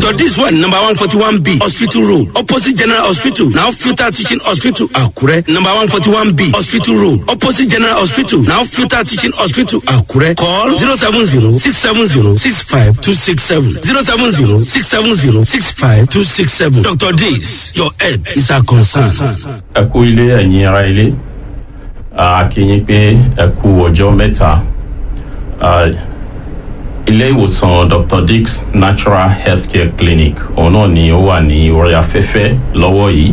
dr dis one number one forty one b hospital road opposite general hospital now filter teaching hospital akure number one forty one b hospital road opposite general hospital now filter teaching hospital akure call zero seven zero six seven zero six five two six seven zero seven zero six seven zero six five two six seven dr dis your head is our concern. ẹ kú ilé ẹ̀yin ara ilé a kí yín pé ẹ kú ọjọ́ mẹ́ta Ah, ilé ìwòsàn dr dix natural healthcare clinic òun náà ni ó wà ní orí afẹ́fẹ́ lọ́wọ́ yìí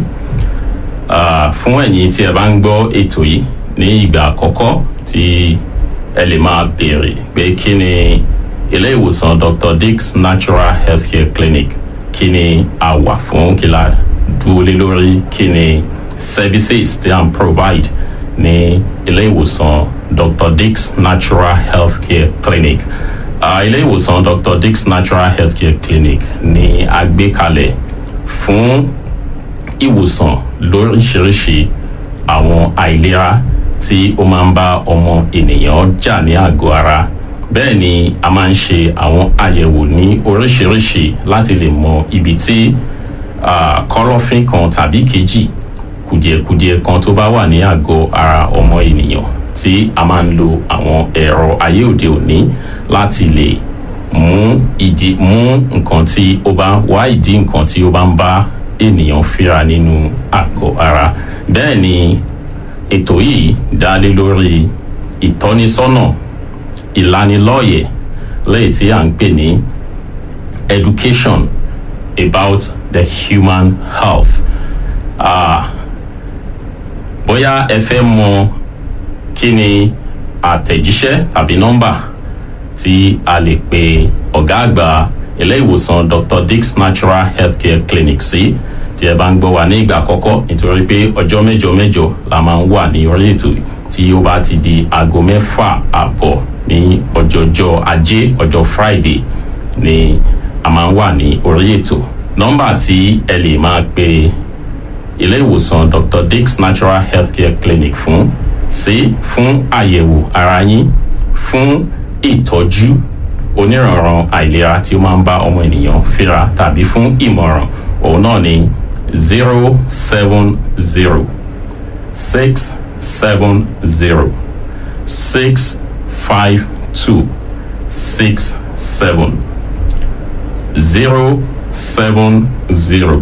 Ah, fún ẹ̀yin tí ẹ bá ń gbọ́ ètò yìí ní ìgbà àkọ́kọ́ tí ẹ lè máa béèrè pé kí ni ilé ìwòsàn dr dix natural healthcare clinic kí ni a wà fún kí la dúró lé lórí kí ni services tí à ń provide ní ilé ìwòsàn dr dix natural healthcare clinic uh, ilé ìwòsàn dr dix natural healthcare clinic ni a gbé kalẹ̀ fún ìwòsàn lóríṣiríṣi àwọn àìlera tí ó máa ń bá ọmọ ènìyàn jà ní àgọ́ ara bẹ́ẹ̀ ni a máa ń ṣe àwọn àyẹ̀wò ní oríṣiríṣi láti lè mọ ibi tí ah, kọ́lọ́fín kan tàbí kejì kùdìẹ̀kudiẹ kan tó bá wà ní àgọ́ ara ọmọ ènìyàn tí a máa ń lo àwọn ẹ̀rọ ayé òde òní láti lè mú ìdí mú nǹkan tí ó bá wá ìdí nǹkan tí ó bá ń bá ènìyàn fíra nínú àgọ́ ara bẹ́ẹ̀ ni ètò yìí dá lé lórí ìtọ́nisọ́nà ìlanilọ́yẹ̀ lẹ́yìn tí à ń pè ní education about the human health. Ah, bóyá ẹ fẹ́ mọ kí ni àtẹ̀jíṣẹ́ tàbí nọ́mbà tí a lè pe ọ̀gá àgbà ilé ìwòsàn dr dix natural healthcare clinic sí tí ẹ bá ń gbọ́ wá ní ìgbà àkọ́kọ́ nítorí pé ọjọ́ mẹ́jọ mẹ́jọ la máa ń wà ní orí ètò tí ó bá ti di aago mẹ́fà àbọ̀ ní ọjọ́jọ́ ajé ọjọ́ friday ni a máa ń wà ní orí ètò nọ́mbà tí ẹ lè máa pe ilé ìwòsàn dr dix natural healthcare clinic fún sí fún àyẹ̀wò ara yín fún ìtọ́jú oníranran àìlera tí ó máa ń bá ọmọ ènìyàn fíra tàbí fún ìmọ̀ràn òun náà ni zero seven zero six seven zero six five two six seven zero seven zero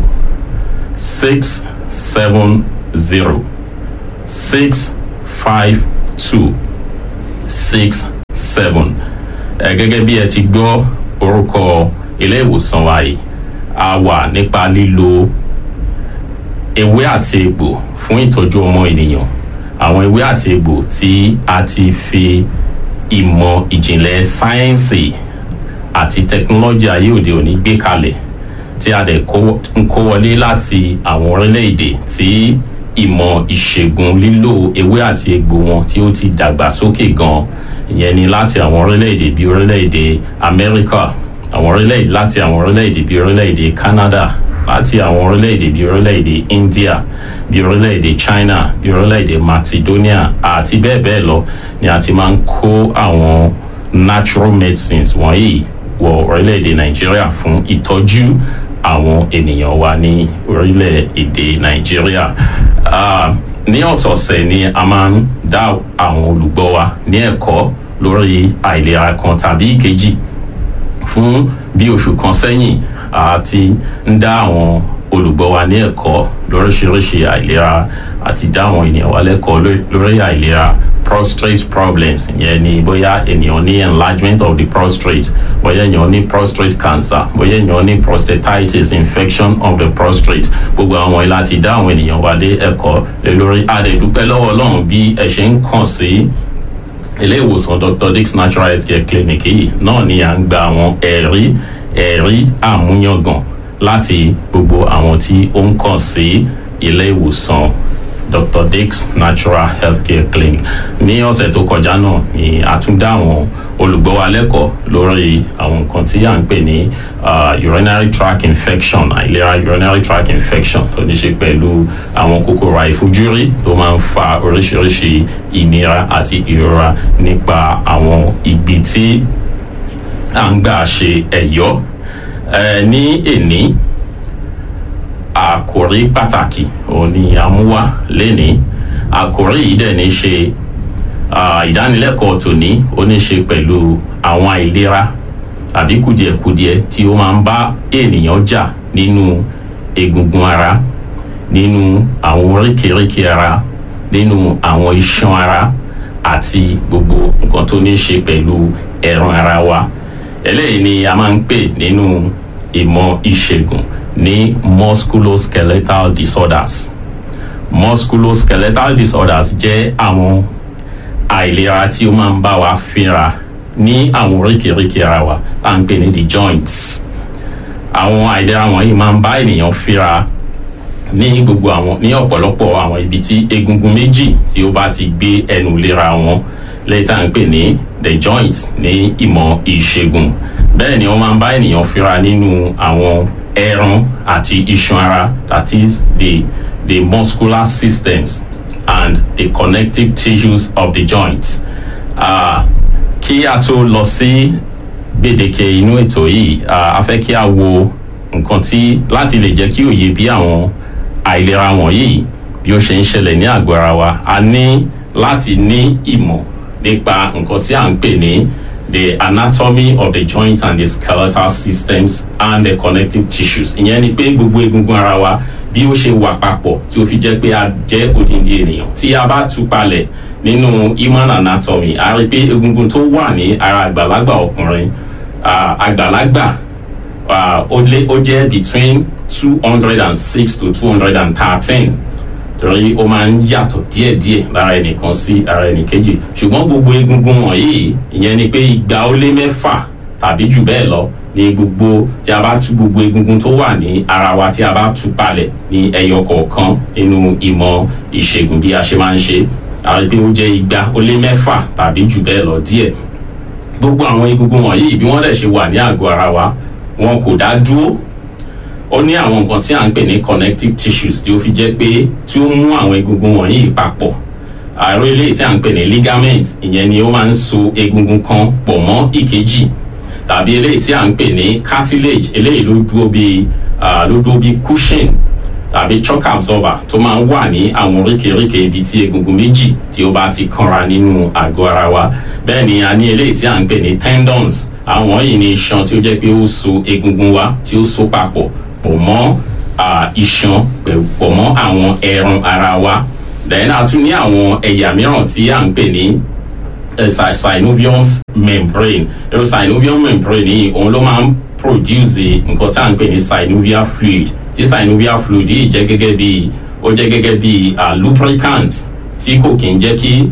six seven zero six five two six seven ẹ gẹ́gẹ́ bí ẹ ti gbọ́ orúkọ ilé ìwòsàn wa yìí a wà nípa lílo ewé àti egbò fún ìtọ́jú ọmọ ènìyàn àwọn ewé àti egbò tí a ti fi ìmọ̀ ìjìnlẹ̀ sáyẹ́ǹsì àti tẹkinọ́lọ́jì ayé òde òní gbé kalẹ̀ tí a dẹ̀ kó- ń kó wọlé láti àwọn orílẹ̀-èdè tí ìmọ̀ ìṣègùn lílo ewé àti egbò wọn tí ó ti dàgbà sókè gan ìyẹn ni láti àwọn orílẹ̀-èdè bíi orílẹ̀-èdè amẹ́ríkà àwọn orílẹ̀-èdè láti àwọn orílẹ̀-èdè bíi orílẹ̀-èdè canada láti àwọn orílẹ̀-èdè bíi orílẹ̀-èdè india bíi orílẹ̀-èdè china bíi orílẹ̀-èdè macedonia àti bẹ́ẹ̀ bẹ́ẹ̀ lọ ni a ti máa ń kó àwọn natural medicines wọ̀nyí wọ orílẹ̀-èdè nàìjíríà fún ìtọ́jú àwọn ènìyàn wa ní orílẹ̀-èdè nàìjíríà Ah, ní ọ̀sọ̀ọ̀sẹ̀ ni a máa ń dá àwọn olùgbọ́ wa ní ẹ̀kọ́ lórí àìlera kan tàbí ìkejì fún bí oṣù kan sẹ́yìn a ti ń dá àwọn olùgbọ́ wa ní ẹ̀kọ́ lóríṣiríṣi àìlera àti dá àwọn ènìyàn wa lẹ́kọ̀ọ́ ló- lórí àìlera prostate problems ìyẹn ni bóyá ènìyàn ní enlargement of the prostate bóyá ènìyàn ní prostate cancer bóyá ènìyàn ní prostatitis infection of the prostate gbogbo àwọn ilé àti dá àwọn ènìyàn wa lé ẹ̀kọ́ lé lórí adẹ̀dúpẹ́ lọ́wọ́ ọlọ́run bí ẹ ṣe ń kàn sí ilé ìwòsàn dr dix natural health care clinic yìí náà ni à ń gba àwọn ẹ̀rí ẹ̀rí àmúyangàn láti gbogbo àwọn tí ó ń kàn sí ilé ìwòsàn dr dix natural health care clinic ní ọ̀sẹ̀ tó kọjá náà ni a tún dá àwọn olùgbọ́ wa lẹ́kọ̀ọ́ lórí àwọn nǹkan tí à ń pè ní ah, urinary tract infection àìlera urinary tract infection tó ní ṣe pẹ̀lú àwọn kòkòrò àìfojúrí tó máa ń fa oríṣiríṣi ìnira àti ìrora nípa àwọn ibi tí à ń gbà ṣe ẹ̀yọ́ ẹ ní èní àkòrí pàtàkì òun ni àmúwá lénìí àkòrí yìí dẹ̀ ní ṣe ìdánilẹ́kọ̀ọ́ tòní ó ní ṣe pẹ̀lú àwọn àìlera tàbí kùdìẹ̀kudiẹ tí ó máa ń bá ènìyàn jà nínú egungun ara nínú àwọn oríkèéríkèé ara nínú àwọn iṣan ara àti gbogbo nǹkan tó ní ṣe pẹ̀lú ẹ̀ràn ara wa eléyìí ni a máa ń pè nínú ìmọ̀ ìṣègùn ní musculoskeletal disorders musculoskeletal disorders jẹ́ àwọn àìlera tí ó máa ń bá wa fínra ní àwọn oríkèéríkèé ara wa tá à ń pè ní the joints àwọn àìlera wọ̀nyí máa ń bá ènìyàn fínra ní gbogbo àwọn ní ọ̀pọ̀lọpọ̀ àwọn ibi tí egungun méjì tí ó bá ti gbé ẹnu lera wọn lẹ́yìn tá à ń pè ní the joints ní ìmọ̀ ìṣègùn bẹ́ẹ̀ ni wọ́n máa ń bá ènìyàn fínra nínú àwọn ẹran àti iṣan ara that is the the muscular systems and the connective tissues of the joints. Uh, kí a tó lọ sí gbèdéke inú ètò yìí a fẹ́ kí a wo nǹkan tí láti lè jẹ́ kí òye bí àwọn àìlera wọ̀nyí bí ó ṣe ń ṣẹlẹ̀ ní àgọ́ ara wa a ní láti ní ìmọ̀ nípa nǹkan tí à ń pè ní the anatomy of the joint and the skeletal systems and the connective tissues ìyẹn ni pé gbogbo egungun ara wa bí ó ṣe wà papọ̀ tí ó fi jẹ́ pé a jẹ́ odindi ènìyàn tí a bá tú palẹ̀ nínú human anatomy a rí pé egungun tó wà ní ara àgbàlagbà ọkùnrin àgbàlagbà ó lé ó jẹ́ between two hundred and six to two hundred and thirteen torí ó máa ń yàtọ̀ díẹ̀díẹ̀ lára ẹnìkan sí ara ẹnìkejì ṣùgbọ́n gbogbo egungun wọ̀nyí ìyẹn ni pé igba ó lé mẹ́fà tàbí jù bẹ́ẹ̀ lọ ní gbogbo tí a bá tú gbogbo egungun tó wà ní ara wa tí a bá tú palẹ̀ ní ẹyọ kọ̀ọ̀kan nínú ìmọ̀ ìṣègùn bí a ṣe máa ń ṣe àwọn pé ó jẹ́ igba ó lé mẹ́fà tàbí jù bẹ́ẹ̀ lọ díẹ̀ gbogbo àwọn egungun wọ̀nyí bí wọ́n dẹ̀ ṣe wà ní àgọ́ ara wa wọn kò dá dúró ó ní àwọn nǹkan tí à ń pè ní connective tissues tí ó fi jẹ́ pé tí ó mú àwọn egungun wọ̀nyí papọ̀ ààrẹ eléyìí tí à ń pè ní ligament ìyẹn ni ó máa ń so egungun kan pọ̀ mọ́ ìkejì tàbí eléyìí tí à ń pè ní cartilage eléyìí ló dúró bí ló dúró bí cushion tàbí shock absorber tó máa ń wà ní àwọn oríkèéríkèé ibi tí egungun méjì tí ó bá ti kanra nínú àgọ́ ara wa bẹ́ẹ̀ ni a ní eléyìí tí à ń pè ní tendons àwọn yìí ni iṣan tí ó jẹ́ pé ó so egungun wa tí ó so papọ̀ pọ̀ mọ́ iṣan pọ̀ mọ́ àwọn ẹran ara wa then a tún ní àwọn ẹ̀yà mìíràn tí à ń pè ní synovium membrane ẹ̀rọ synovium membrane yìí òun ló máa ń produce nǹkan tí à ń pè ní synovial fluid tí synovial fluid yìí jẹ́ gẹ́gẹ́ bí ó jẹ́ gẹ́gẹ́ bí lubricant tí kò kí ń jẹ́ kí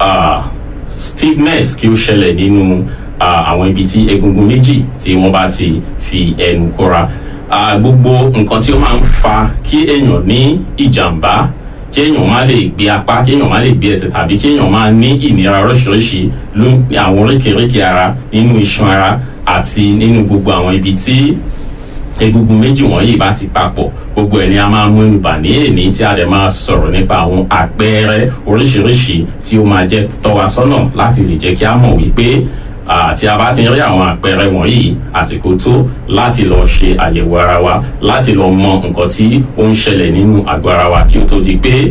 stiffness kí ó ṣẹlẹ̀ nínú àwọn ibi tí egungun méjì tí wọ́n bá ti fi ẹnu kóra gbogbo nǹkan tí ó máa ń fa kí èèyàn ní ìjàmbá kí èèyàn má lè gbé apá kí èèyàn má lè gbé ẹsẹ̀ tàbí kí èèyàn má ní ìnira oríṣiríṣi ló àwọn oríkèéríkèé ara nínú iṣan ara àti nínú gbogbo àwọn ibi tí egungun méjì wọ̀nyí bá ti papọ̀ gbogbo ẹ̀ ni a máa mú ibà ní èní tí a dẹ̀ máa sọ̀rọ̀ nípa àwọn àpẹẹrẹ oríṣiríṣi tí ó máa jẹ́ tọ́wa sọ́nà láti lè jẹ́ kí a mọ̀ wípé tí a bá ti rí àwọn àpẹẹrẹ wọ̀nyí àsìkò tó láti lọ ṣe àyẹ̀wò ara wa láti lọ mọ nǹkan tí ó ń ṣẹlẹ̀ nínú àgọ́ ara wa kí ó tó di pé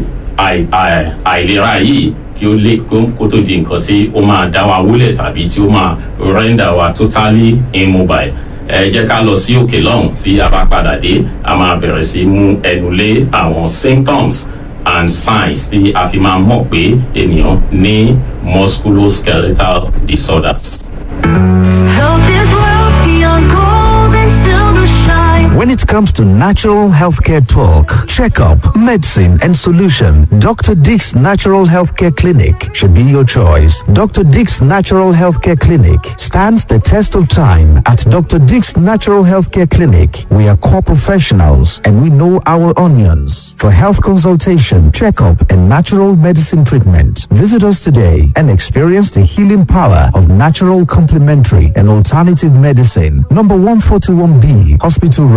àìlera yìí kí ó lè kó tó di nǹkan tí ó máa dá wa wúlẹ̀ tàbí tí ó máa render wa totally immobile ẹ jẹ́ ká lọ sí òkè lọ́hùn tí a bá padà dé a máa bẹ̀rẹ̀ sí mú ẹnu lé àwọn symptoms and signs tí a fi máa mọ̀ pé ènìyàn ní musculoskeletal disorders. Health is wealth beyond gold and silver shine. When it comes to natural healthcare talk, checkup, medicine, and solution, Dr. Dick's Natural Healthcare Clinic should be your choice. Dr. Dick's Natural Healthcare Clinic stands the test of time. At Dr. Dick's Natural Healthcare Clinic, we are core professionals and we know our onions. For health consultation, checkup, and natural medicine treatment, visit us today and experience the healing power of natural complementary and alternative medicine. Number 141B, Hospital Road,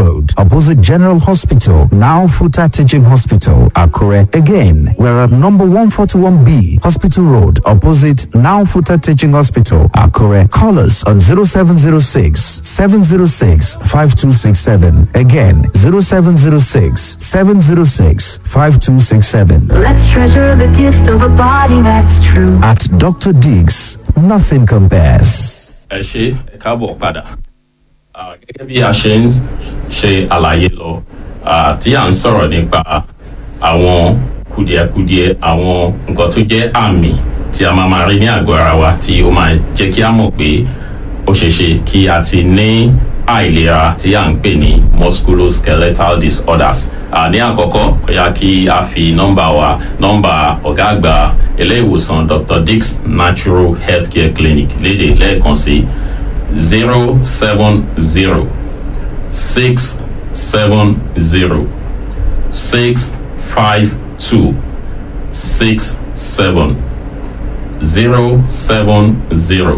opposite General Hospital, now Futa Teaching Hospital, Akure. Again, we're at number 141B, Hospital Road, opposite now Futa Teaching Hospital, Akure. Call us on 0706 706 5267. Again, 0706 706 5267. Let's treasure the gift of a body that's true. At Dr. Diggs, nothing compares. ẹ ṣe ẹ káàbọ̀ padà Ah, gẹ́gẹ́ bí a ṣe ń ṣe àlàyé lọ ah, tí à ń sọ̀rọ̀ nípa àwọn kùdìẹ̀kudiẹ àwọn nǹkan tó jẹ́ àmì tí a máa máa rí ní àgọ́ ara wa tí ó máa jẹ́ kí a mọ̀ pé ó ṣeé ṣe kí a ti ní àìlera tí à ń pè ní musculoskeletal disorders Ah, ní àkọ́kọ́ ó yá kí a fi nọ́mbà wa nọ́mbà ọ̀gá àgbà ilé ìwòsàn dr dix natural healthcare clinic lédè lẹ́ẹ̀kan sí zero seven zero six seven zero six five two six seven zero seven zero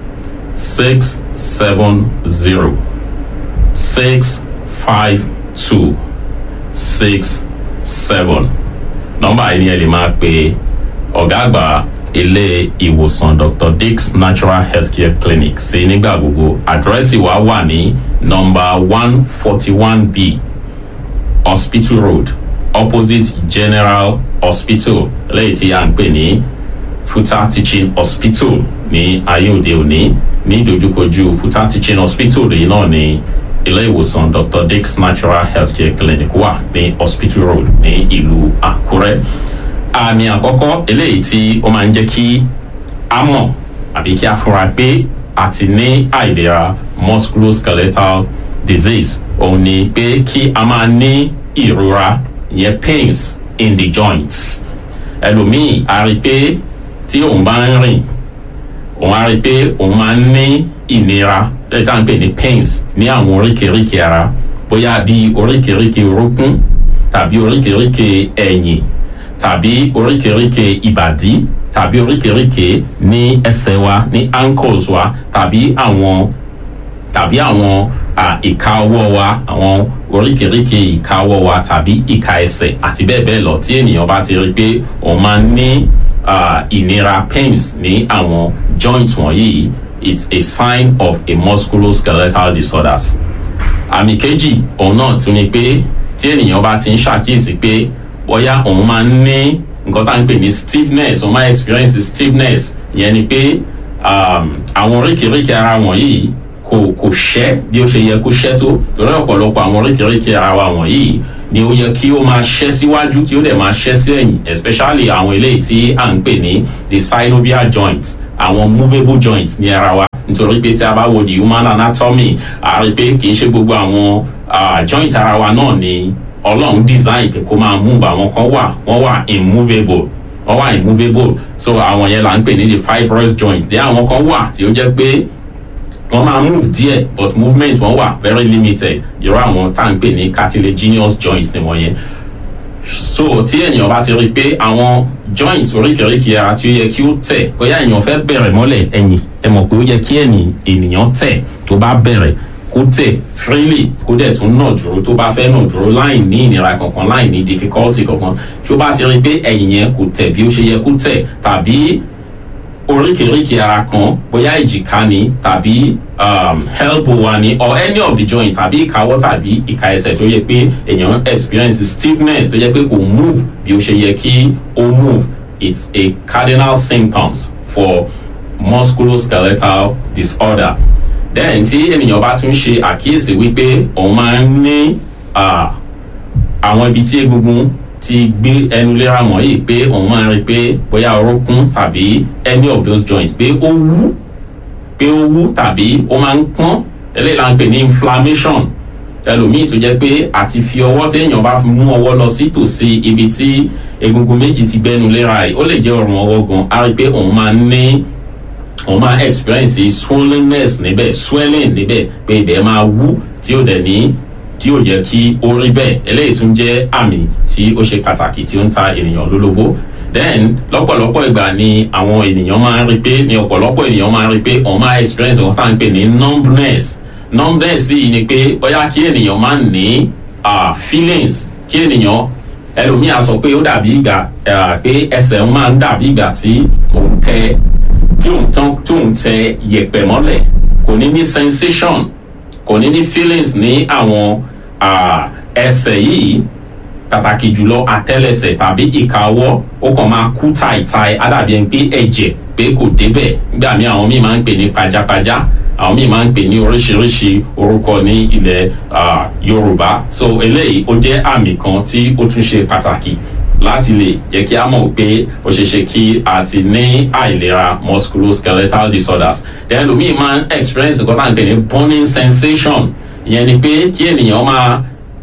six seven zero six five two six seven nọ́mbà yìí ni ẹ lè máa pe ọ̀gá àgbà ilé ìwòsàn dr dix natural healthcare clinic sí nígbà gbogbo àdírẹ́sì wa wà ní nọ́mbà one forty one b hospital road opposite general hospital lẹ́yìn tí a ń pè ní futa teaching hospital ní ayé òde òní ní ìdojúkojú futa teaching hospital yìí náà ní ilé ìwòsàn dr dix natural healthcare clinic wà ní hospital road ní ìlú àkúrẹ́ àmì àkọ́kọ́ eléyìí tí ó máa ń jẹ́ kí a mọ̀ àbí kí a fura pé a ti ní àìlera musculoskeletal disease òun ni pé kí a máa ní ìrora ìyẹn pains in the joints ẹlòmíì a rí i pé tí òun bá ń rìn òun á rí i pé òun máa ń ní ìnira lẹ́yìn tá à ń pè ní pains ní àwọn oríkèéríkèé ara bóyá bí oríkèéríkèé orókún tàbí oríkèéríkèé ẹ̀yìn tàbí oríkèéríkèé ìbàdí tàbí oríkèéríkèé ní ẹsẹ̀ wa ní ankles wa tàbí àwọn tàbí àwọn à, ìka ọwọ́ wa àwọn oríkèéríkèé ìka ọwọ́ wa tàbí ìka ẹsẹ̀ àti bẹ́ẹ̀ bẹ́ẹ̀ lọ tí ènìyàn bá ti rí i pé òun máa ń ní à, ìnira pains ní àwọn joints wọ̀nyí it's a sign of a musculoskeletal disorders àmì kejì òun náà tún ni pé tí ènìyàn bá ti ń ṣàkíyèsí pé bóyá òun máa ń ní nǹkan tá à ń pè ní stiffness òun máa experience stiffness ìyẹn ni pé um, àwọn oríkèéríkèé ara wọ̀nyí kò kò ṣẹ́ bí ó ṣe yẹ kó ṣẹ́ tó torí ọ̀pọ̀lọpọ̀ àwọn oríkèéríkèé ara wa wọ̀nyí ni ó yẹ kí ó máa ṣẹ́ síwájú kí ó dẹ̀ máa ṣẹ́ sí ẹ̀yìn especially àwọn eléyìí tí à ń pè ní the synovial joints àwọn movable joints ní ara wa nítorí pé tí a bá wo the human anatomy a rí pé kì í ṣe gbogbo àwọn ah, joint ara wa náà ni ọlọ́run design pé kó máa move àwọn kan wà wọ́n wà immovable wọ́n wà immovable so àwọn yẹn là ń pè ní the fibrous joint dé àwọn kan wà tí ó jẹ́ pé wọ́n máa move díẹ̀ but movement wọn wà very limited irú àwọn tá à ń pè ní cartilaginous joints ni wọ́n yẹn so tí ènìyàn bá ti rí i pé àwọn joints oríkèéríkèé ara tí ó yẹ kí ó tẹ̀ bóyá èèyàn fẹ́ bẹ̀rẹ̀ mọ́lẹ̀ ẹ̀yìn ẹ mọ̀ pé ó yẹ kí ẹ̀yìn ènìyàn tẹ̀ tó bá bẹ̀rẹ̀ kó tẹ̀ freely kó dẹ̀ tún nà dúró tó bá fẹ́ nà dúró láì ní ìnira kankan láì ní difficulty kankan tí ó bá ti rí i pé ẹ̀yìn yẹn kò tẹ̀ bí ó ṣe yẹ kó tẹ̀ tàbí oríkèéríkèé ara kan bóyá ìjìká ni tàbí um, elbow wa ni or any of the joint tàbí ìkáwọ́ tàbí ìka ẹsẹ̀ tó yẹ pé èèyàn experience stiffness tó yẹ pé kò move bí ó ṣe yẹ kí ó move it's a cardinal symptoms for musculoskeletal disorder then tí ènìyàn bá tún ṣe àkíyèsí wípé òun máa ń ní ah, àwọn ibi tí egungun ti gbé ẹnu léra wọ̀nyí pé òun máa ń rí i pé bóyá orókún tàbí any of those joints pé ó wú pé ó wú tàbí ó máa ń pọ́n eléyìí la ń pè ní inflammation ẹlòmíì tó jẹ́ pé àti fi ọwọ́ téèyàn bá fi mú ọwọ́ lọ sí tòsí ibi tí egungun méjì ti gbẹnu léra yìí ó lè jẹ́ ọrùn ọwọ́ gan á rí i pé òun máa ń ní òun máa experience swollenness níbẹ̀ swelling níbẹ̀ pé ibẹ̀ máa wú tí ó dẹ̀ ní tí ò yẹ kí ó rí bẹ́ẹ̀ eléyìí tún jẹ́ àmì tí ó ṣe pàtàkì tí ó ń ta ènìyàn lólobó then lọ́pọ̀lọpọ̀ ìgbà ni àwọn ènìyàn máa ń rí pé ni ọ̀pọ̀lọpọ̀ ènìyàn máa ń rí pé òun máa experience wọn tá à ń pè ní numbness numbness yìí ni pé bóyá kí ènìyàn máa ní ah, feelings kí ènìyàn ẹlòmíà sọ pé ó dàbí ìgbà ah, pé ẹsẹ̀ ń máa ń dàbí ìgbà tí òun tẹ tí òun tán tí òun tẹ yẹ̀pẹ̀ mọ́lẹ̀ kò ní ní sensation kò ní ní feelings ní àwọn ah, ẹsẹ̀ yìí pàtàkì jùlọ àtẹlẹsẹ tàbí ìka ọwọ́ ó kàn máa kú tàìtàì àdàbí ẹni pé ẹ̀jẹ̀ pé kò débẹ̀ nígbà míì àwọn míì máa ń pè ní pajápajá àwọn míì máa ń pè ní oríṣiríṣi orúkọ ní ilẹ̀ ah, yorùbá so eléyìí ó jẹ́ àmì kan tí ó tún ṣe pàtàkì láti lè jẹ́ kí a mọ̀ pé ó ṣeé ṣe kí a ti ní àìlera musculoskeletal disorders then lómi máa ń experience nǹkan tá à ń pè ní burning sensation ìyẹn ni pé kí ènìyàn máa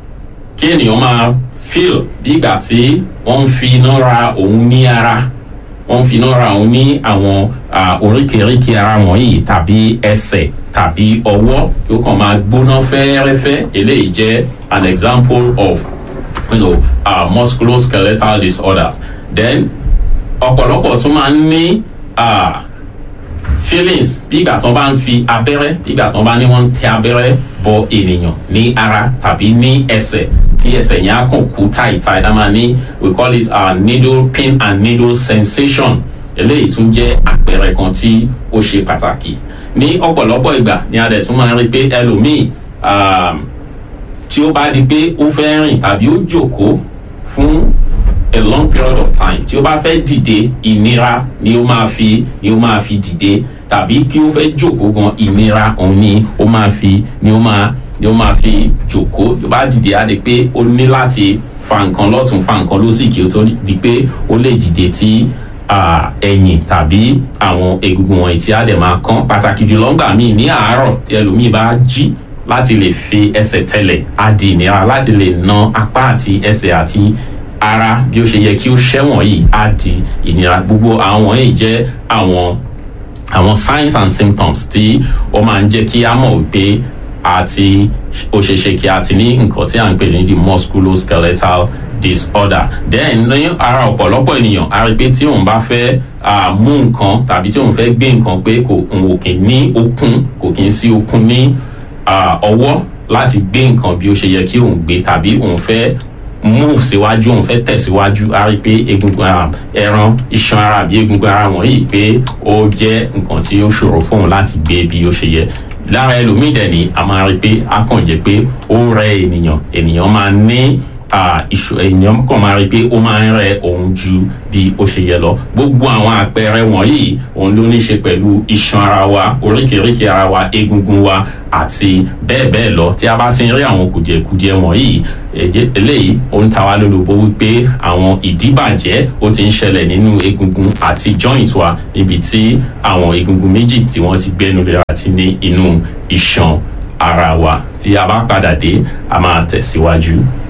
kí ènìyàn máa feel bí ìgbà tí wọ́n ń fi iná ra òun ní ara wọ́n ń fi iná ra òun ní àwọn ah, oríkèéríkèé ara wọ̀nyí tàbí ẹsẹ̀ tàbí ọwọ́ kí ó kàn máa gbóná fẹ́ẹ́rẹ́fẹ́ eléyìí jẹ́ an example of you know, uh, musculoskeletal disorders then ọ̀pọ̀lọpọ̀ tún máa ń ní ah, feelings bí ìgbà tí wọ́n bá ń fi abẹ́rẹ́ bí ìgbà tí wọ́n bá ní wọ́n ń tẹ abẹ́rẹ́ bọ ènìyàn ní ara tàbí ní ẹsẹ̀ tí ẹsẹ̀ yẹn á kàn kú táìtáì dá máa ní we call it uh, needle pain and needle sensation eléyìí tún jẹ́ àpẹẹrẹ kan tí ó ṣe pàtàkì ní ọ̀pọ̀lọpọ̀ ìgbà ni a dẹ̀ tún máa ń rí pé ẹlòmíì um, tí ó bá di pé ó fẹ́ rìn tàbí ó jókòó fún a long period of time tí ó bá fẹ́ dìde ìnira ni ó máa fi ni ó máa fi dìde tàbí kí ó fẹ́ jókòó gan ìnira òun ni ó máa fi ni ó máa ni ó máa fi jókòó tó bá dìde á di pé ó ní láti fa nǹkan lọ́tún fa nǹkan lósì kí ó tó di pé ó lè dìde tí ah, ẹ̀yìn tàbí àwọn egungun wọ̀nyí tí á dẹ̀ máa kán pàtàkì jùlọ ńgbà míì ní àárọ̀ tí ẹlòmíì bá jí láti lè fi ẹsẹ̀ tẹ̀lẹ̀ á di ìnira láti lè na apá àti ẹsẹ̀ àti ara bí ó ṣe yẹ kí ó ṣẹ́wọ̀n yìí á di ìnira gbogbo àwọn yìí jẹ́ àwọn àwọn signs and symptoms tí ó máa ń jẹ́ kí á mọ̀ wípé àti ó ṣe ṣe kí a ti ní nǹkan tí à ń pè ní the musculoskeletal disorder then ní ara ọ̀pọ̀lọpọ̀ ènìyàn a rí pé tí òun bá fẹ́ ah, mú nǹkan tàbí tí òun fẹ́ gbé nǹkan pé kò òun ò kì í ní okun kò kì í sí okun ní ah, ọwọ́ láti gbé nǹkan bí ó ṣe yẹ kí òun gbé tàbí òun fẹ́ move síwájú òun fẹ́ tẹ̀síwájú a rí pé egungun ara ẹran iṣan ara àbí egungun ara wọ̀nyí pé ó jẹ́ nǹkan tí ó ṣòro fún òun láti gbé bí ó ṣe yẹ lára ẹlòmíì dẹ̀ ni a máa rí pé a kàn jẹ́ pé ó rẹ ènìyàn ènìyàn máa ní ah, ìṣò ènìyàn kàn máa rí pé ó máa ń rẹ òun ju bí ó ṣe yẹ lọ gbogbo àwọn àpẹẹrẹ wọ̀nyí òun ló ní ṣe pẹ̀lú iṣan ara wa oríkèéríkèé ara wa egungun wa àti bẹ́ẹ̀ bẹ́ẹ̀ lọ tí a bá ti ń rí àwọn kùdìẹ̀kudiẹ wọ̀nyí èyí- eléyìí ó ń ta wá lólobó wípé àwọn ìdíbàjẹ́ ó ti ń ṣẹlẹ̀ nínú egungun àti joint wa níbi tí àwọn egungun méjì tí wọ́n ti gbẹ́nu lé àti ní inú iṣan ara wa tí a bá padà dé a máa tẹ̀síwájú.